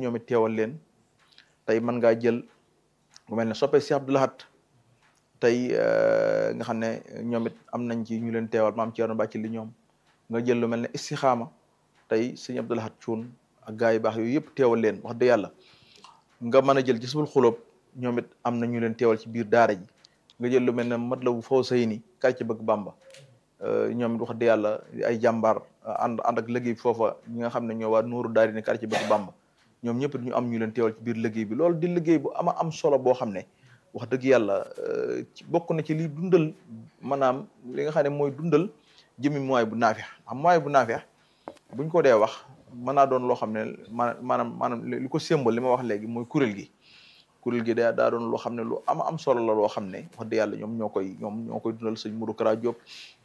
ñoom it teewal leen tey mën ngaa jël mu mel ne soppe si Abdou Lahad tey nga xam ne ñoom it am nañ ci ñu leen teewal maam Thierno Bàcci li ñoom nga jël lu mel ne istixaama tey sëñ Abdou Lahad Cuun ak gaa yu baax yooyu yëpp teewal leen wax dëgg yàlla nga mën a jël gisbul xulóob ñoom it am na ñu leen teewal ci biir daara ji nga jël lu mel ne Matlabu Fawzayni quartier bëgg Bamba ñoom it wax dëgg yàlla ay jàmbaar ànd ànd ak liggéey bi foofa ñi nga xam ne ñoo waa Nuuru Daari ni quartier bëgg Bamba ñoom ñëpp ñu am ñu leen teewal ci biir liggéey bi loolu di liggéey bu ama am solo boo xam ne wax dëgg yàlla ci bokk na ci li dundal maanaam li nga xam ne mooy dundal jëmi mooy bu naafeex am mooy bu naafeex buñ ko dee wax mën naa doon loo xam ne maanaam maanaam li ko sémbal li ma wax léegi mooy kuréel gi kuréel gi daa daa doon loo xam ne lu ama am solo la loo xam ne wax dëgg yàlla ñoom ñoo koy ñoom ñoo koy dundal sëñ Modou Kara Diop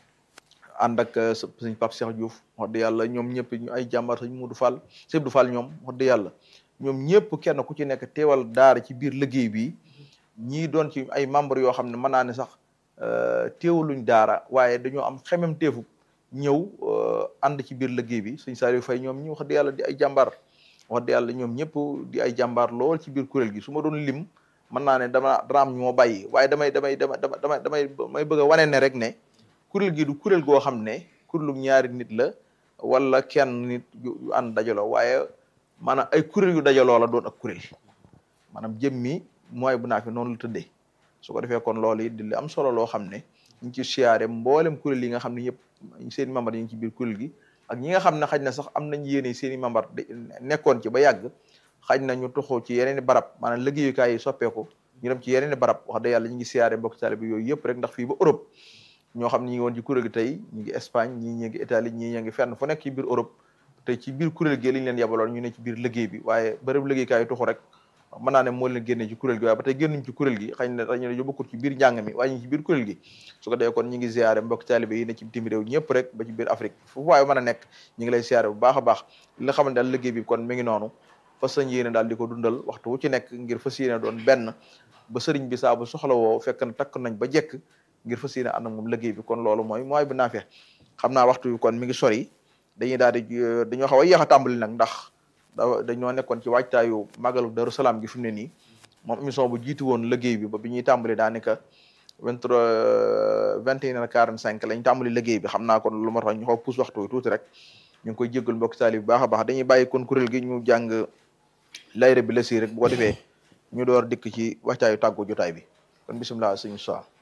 ànd ak sëñ Pape Cheikh Diouf wax dëgg yàlla ñoom ñëpp ñu ay jàmbaar sëñ Modou Fall sëñ Abdou Fall ñoom wax dëgg yàlla ñoom ñëpp kenn ku ci nekk teewal daara ci biir liggéey bi ñii doon ci ay membre yoo xam ne mën naa ne sax teewaluñ daara waaye dañoo am xemem teefu ñëw ànd ci biir liggéey bi sëñ Saliou Faye ñoom ñi wax dëgg yàlla di ay jàmbaar wax dëgg yàlla ñoom ñëpp di ay jàmbaar lool ci biir kuréel gi su ma doon lim mën naa ne dama dana am ñu ma bàyyi waaye damay damay dama damay damay damay bëgg a wane ne rek ne kuréel gi du kuréel goo xam ne kuréelu ñaari nit la wala kenn nit yu ànd dajaloo waaye maanaam ay kuréel yu dajaloo la doon ak kuréel maanaam jëmmi mooy bu naa fi noonu la tëddee su ko defee kon loolu it di li am solo loo xam ne ñu ci siyaare mboolem kuréel yi nga xam ne yëpp seen i membar yi ngi ci biir kuréel gi ak ñi nga xam ne xaj na sax am nañ yéene seen i membar nekkoon ci ba yàgg xaj na ñu toxoo ci yeneen i barab maanaam liggéeyukaay yi soppeeku ñu dem ci yeneen i barab wax dëgg yàlla ñu ngi siyaare mbokk taalibe bi yooyu yëpp rek ndax fii ba Europe ñoo xam ne ñi ngi woon ci kuréel gi tey ñu ngi Espagne ñii ñi ngi Italie ñii ñi ngi fenn fu nekk ci biir Europe te ci biir kuréel gi li ñu leen yabaloon ñu ne ci biir liggéey bi waaye bërëb liggéeykaay yi toxu rek mën naa ne moo leen génnee ci kuréel gi waaye ba tey génnuñ ci kuréel gi xëy na dañu ne bokkul ci biir njàng mi waaye ñu ci biir kuréel gi su ko defee kon ñi ngi ziare mbokk taalibe yi ne ci bitim réew ñëpp rek ba ci biir Afrique fu waaye mën a nekk ñi ngi lay ziare bu baax a baax li nga xamante daal liggéey bi kon mi ngi noonu fas sañ yéene daal di ko dundal waxtu wu ci nekk ngir fas yéene doon benn ba sëriñ bi saa bu soxla woo fekk na takk nañ ba jekk ngir fas yéene ànd ak moom liggéey bi kon loolu mooy mooy bu naafee xam naa waxtu bi kon mi ngi sori dañuy daal di dañoo xaw a yéex a tàmbali nag ndax da dañoo nekkoon ci waajtaayu màggalu Daru Salaam gi fi mu ne nii moom émission bu jiitu woon liggéey bi ba bi ñuy tàmbali daanaka vingt trois vingt et une heure quarante cinq lañ tàmbali liggéey bi xam naa kon lu ma tax ñu xaw puus waxtu wi tuuti rek ñu ngi koy jéggal mbokk taali bu baax a baax dañuy bàyyi kon kuréel gi ñu jàng layre bi la si rek bu ko defee ñu door dikk ci waxtaayu tàggu jotaay bi kon bisimilah sëñ Sow